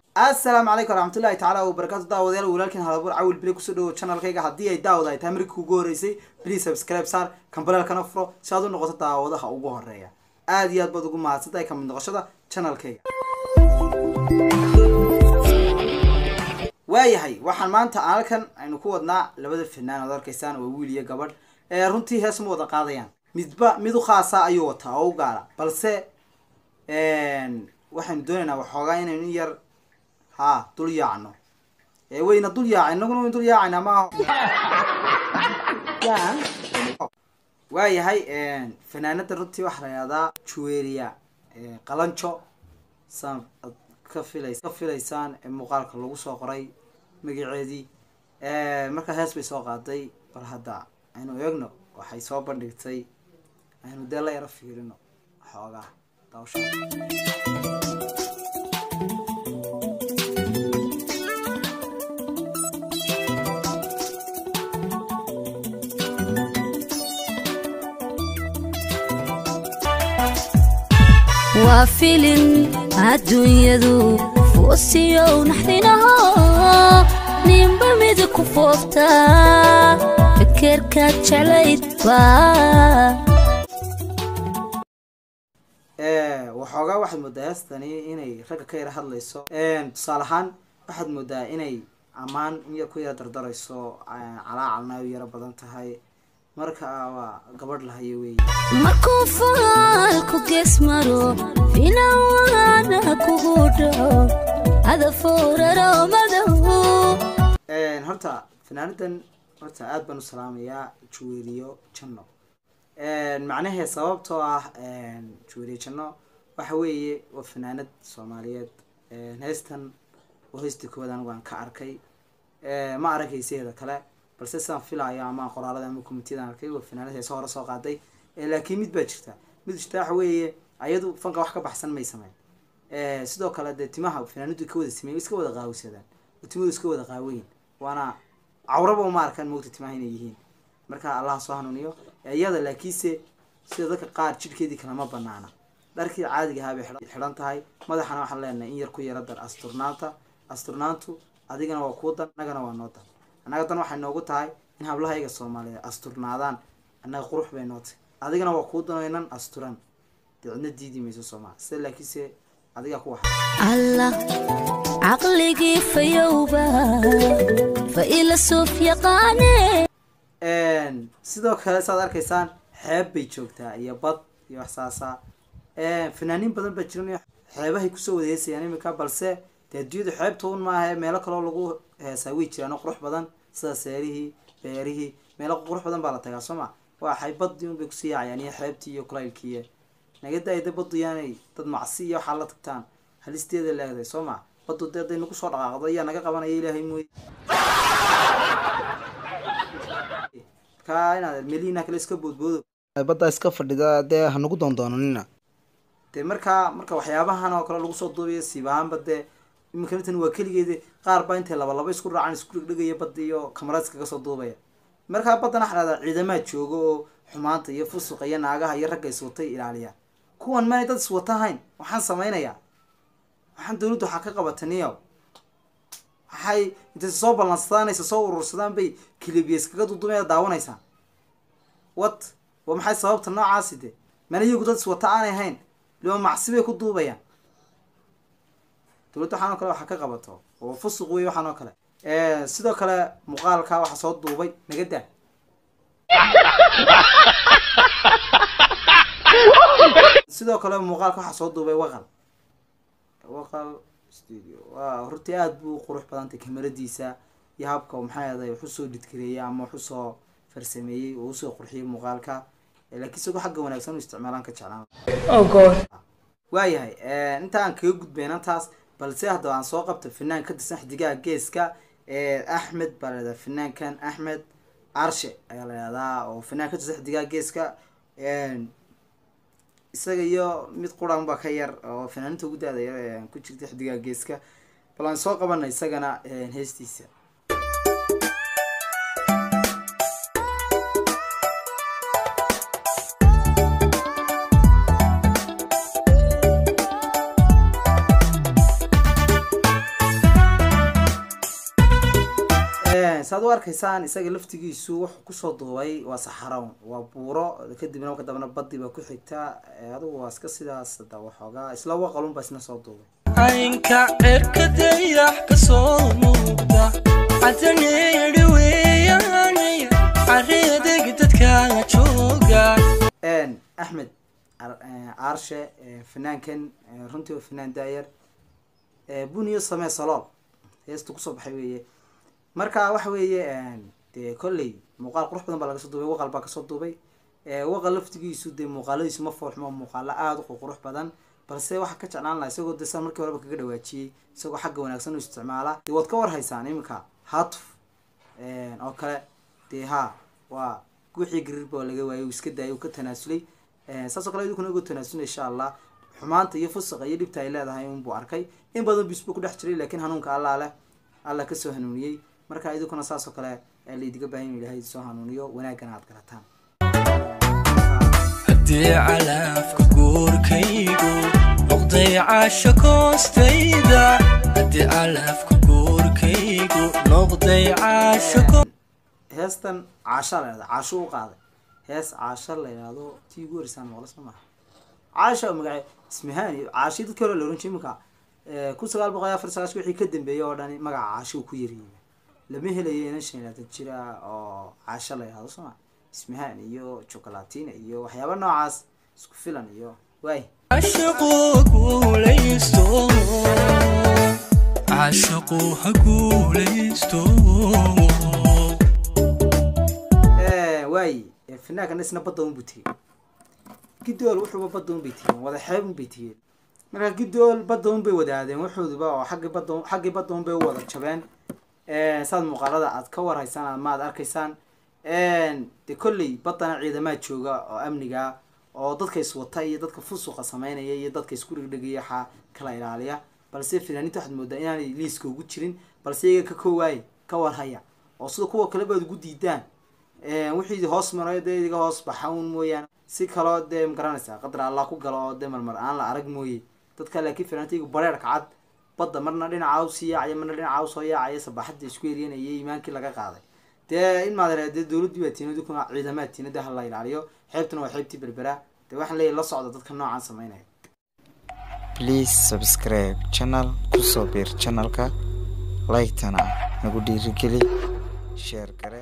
assalaamu calaykum waraxmatullahi tacaala wabarakaatu daawadayaal walaalkiin halabuur cawil bili kusoo dhawo channelkayga haddii ay daawada ay tahay markii kugu horeysay please subscribe saar kambalelkana furo si aad u noqoto daawadaha ugu horeeya aada iyo aad baad ugu mahadsantahay kamid noqoshada channelkayga waayahay waxaan maanta halkan aynu ku wadnaa labada fanaan ood arkaysaan waa wiil iyo gabadh ee runtii hees ma wada qaadayaan midba mid u khaasa ayuu wataa oo u gaara balse waxaynu doonaynaa waxoogaa inaynu in yar ha dul yaacno ee wayna dul yaacay inaguna waynu dul yaacayna maaha waayahay fanaanada runtii waxaa la yihahdaa juweria qalanjo saan ad ka filays ka filaysaan ee muuqaalka lagu soo qoray magaceedii markaa hees bay soo qaaday bal hadda aynu eegno waxay soo bandhigtay aynu dee la yaro fiirino xoogaa daawasha waa filin adduunyadu foosiyow naxdinaho ninba mida ku foofta fekerkaad jeclayd baa waxoogaa waxaad moodaa heestani inay ragga ka yara hadlayso tusaale ahaan waxaad moodaa inay ammaan in yar ku yara dardarayso calaacalna ay u yaro badan tahay marka waa gabadh lahayo wey markuu faalku gees maro finawaana kugu dhaco adafooraro madow horta fanaanadan horta aada baan u salaamayaa juweriyo janno macnahee sababtoo ah juweriyo janno waxa weeye waa fanaanad soomaaliyeed heestan oo heystii koowaad anigu aan ka arkay ma arag heesaheeda kale balse sidaan filayo ama qoraalada ama commitiyada arkay waa fanaanad heesa hore soo qaaday laakiin mid baa jirta mid jirta waxa weeye ayadu fanka wax ka baxsan may sameyn sidoo kale dee timaha fanaanadu ka wada sameey iska wada qaawisadaan oo timadu iska wada qaaweyn waana cawraba uma arkaan moogta timaha inay yihiin marka allaha soo hanuuniyo iyada laakiinse sida dadka qaar jidhkeedii kalama banaana dharkii caadiga ahaa bay xidhan tahay madaxana waxaan leenahay in yar ku yara dar asturnaanta asturnaantu adigana waa kuu dan annagana waa noo dan annaga dan waxay noogu tahay in hablahayga soomaaliyeed asturnaadaan annaga qurux bay noo tahay adigana waa kuu danaynan asturan dee cidna diidi mayso soomaa sida laakiinse adigaa ku waxa allah caqligii fayowba fa ila suuf yaqaane sidoo kale saad arkaysaan xeeb bay joogtaa iyo bad iyo wax saasa fanaaniin badan baa jiran xeebahay kusoo wada heesayaan imika balse dee adduunyadu xeebta un maaha meelo kaloo lagu heesaa way jiraan oo qurux badan sida seerihii beerihii meelo qurux badan baa la tagaa soo ma waxay badii un bay kusii yaacayaan iyo xeebtii iyo kulaylkiiyo naga daayda badu yaanay dad macsi iyo waxaa la tagtaan halisteeda leegday soo ma badu dee haday nagu soo dhaqaaqdo ayaa naga qabanaya ilaahay mooye markaa inaad melina kale iska boodboodo baddaa iska fadhida dee hanagu doondoonanina dee markaa marka waxyaabahan oo kale lagu soo duubayo siibahaanba dee iminka intan waa keligeeda qaar baa intay laba laba isku raacaan isku dhegdhegaya badda iyo kamarad iskaga soo duubaya markaa baddana waxa dhahdaa ciidamaha jooga oo xumaanta iyo fusuqa iyo naagaha iyo ragga iswatay ilaaliyaan kuwan maanay dad iswata hayn waxaan samaynayaa waxaan dawladdu waxaa ka qabataniyow waxay intay soo ballansadaan soo urursadaan bay kilibiya iskaga dudumaya daawanaysaan wat waa maxay sababta noocaasi de mana iyagu dad iswata aanay hayn liba macsi bay ku duubayaan dawladda waxaan oo kale waxaa ka qabato oo fusuq wey waxaan oo kale sidoo kale muuqaalka waxaa soo duubay nagadaa sidoo kale muuqaalka waxaa soo duubay waqal waqal studio waa hortii aada buu qurux badantay kamaradiisa iyo habka maxay aday wax usoo dhidkareeyay ama wax usoo farsameeyey oo usoo qurxiyay muuqaalka laakiin isagoo xagga wanaagsan u isticmaalaan ka jeclaan waayahay inta aan kaga gudbayna taas balse haddaba aan soo qabta fanaan ka tirsan xidigaha geeska axmed baa la yihahdaa fanaankan axmed arshe ayaa la yihahdaa oo fanaan ka tirsan xidigaha geeska isaga iyo mid quran baa ka yar oo fanaaninta ugu daada yar ku jirta xidigaha geeska bal aan soo qabana isagana heestiisa saad u arkaysaan isaga laftigiisu wuxuu kusoo duubay waa saxarown waa buuro kadibna marka dambena badi baa ku xigta adigu waa iska sidaas da waxoogaa isla waqalun baa isna soo duubay caynka cirka dayax ka soo muuqda cadaneedhi weeyaanay careedeg dadka jooga axmed aarshe fanaankan runtii waa fanaan daayar buniyo samee salool heesta kusoo baxay weeye marka waxa weeye dee kolley muuqaal qurux badan baa laga soo duubay waqal baa kasoo duubay waqal laftigiisu dee muuqaaladiisu ma foolxumo muuqaalo aada u qurux badan balse waxaa ka jeclaan laha isagoo de san markii horeba kaga dhawaajiyey isagoo xagga wanaagsan u isticmaala dee waad ka war haysaan iminka hatuf oo kale dee ha waa wixii gariirba waa laga waayay uu iska daayay uu ka tanaasulay saasoo kale idinkuna uga tanaasulay insha allah xumaanta iyo fusaqa iyo dhibta ay leedahay unbuu arkay in badan bisbuu ku dhex jiray laakiin hanuunka allah leh allah kasoo hanuuniyey marka idinkuna saasoo kale laidiga baahan inu ilahay soo hanuuniyo wanaagana aad garataan haddii calaafka guurkaygu noqday caasho koostayda haddii calaafka guurkaygu noqday caasho heestan caasha la yhahda caasho u qaaday hees caasha la yidhahdo tii ugu horeysaan maqlo soo maha caasha magace ismahani caashi dadkii hore la oran jiray iminka kun sagaal boqol iyo afar sagaash wixii ka dambeeyay oo dhani magaca caasho uu ku yariyey lama helayo inan shan iyo labaatan jira oo caasho la yihahdo soo ma ismahan iyo chocolatina iyo waxyaaba noocaas isku filan iyo waay caashaqu guulaysto caashaqu ha guulaysto waay finaankan isna badda un buu tegey gidool wuxuuba badda un bay tegeen wada xeeb un bay tegeen marka gidool badda un bay wadaadeen wuxuuduba oo xaggi badda xaggii badda un bay u wada jabeen saad muuqaalada aad ka warhaysaan ama aad arkaysaan de kolley baddana ciidamaha jooga oo amniga oo dadka iswata iyo dadka fusuqa sameynaya iyo dadka isku dhegdhegaya waxaa kala ilaaliya balse finaaniinta waxaad moodaa inaanay liiska ugu jirin balse iyaga ka koowaaya ka warhaya oo sida kuwa kale baad ugu diidaan wixii hoos maray dee idiga hoos baxa un mooyaane si kaloo dee magaranaysaa qadar allah ku galo oo dee marmar aan la arag mooye dadka laakiin finaaniinta iyagu bareerka cad badda marna dhinaca usii yaacaya marna dhinaca usoo yaacaya sabaxadda isku eryanayay iimaankii laga qaaday dee in maad dee dowladdii baa tiina dukuna ciidamaha tiina dee hala ilaaliyo xeebtuna waa xeebtii berbera dee waxaan leeyahy la socda dadka noocaan sameynaya please subscribe channel kusoo biir channelka like-tana nagu dhiirigeli share gare